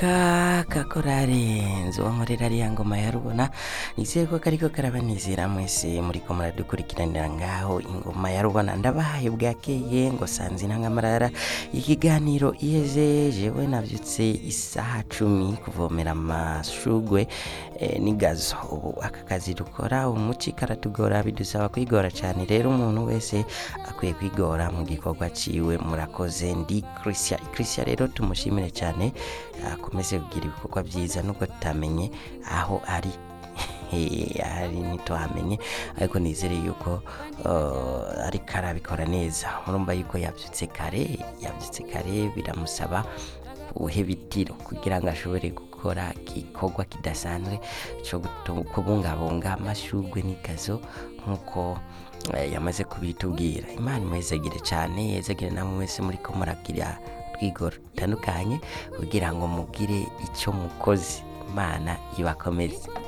aka kakorarenze uwankorera ariya ngoma ya rubona nizeye ko kariko karabanezera mwese muriko muradukurikiranira ngaho ingoma ya rubona ndabahaye bwakeye ngo sanzi ntangamarara ikiganiro iheze jewe navyutse isaha cumi kuvomera amashugwe eh, n'igazo ubu aka kazi dukora umuci karatugora bidusaba kwigora cyane rero umuntu wese akwiye kwigora mu gikorwa ciwe murakoze ndi Christian Christian rero tumushimire cyane akomeze kugira ibikorwa byiza nubwo tutamenye aho ari ari ntituhamenye ariko nizere yuko uh, ariko arabikora neza murumva yuko yabyutse kare yabyutse kare biramusaba uhebitiro kugira ngo ashobore gukora igikorwa kidasanzwe cyo gutu- kubungabunga amashugwe n'ikazo nk'uko eh, yamaze kubitubwira imana imwezegere cyane yezegere namwe mwese muri ko muragira twigoro dutandukanye kugira ngo mugire icyo mukoze imana ibakomeze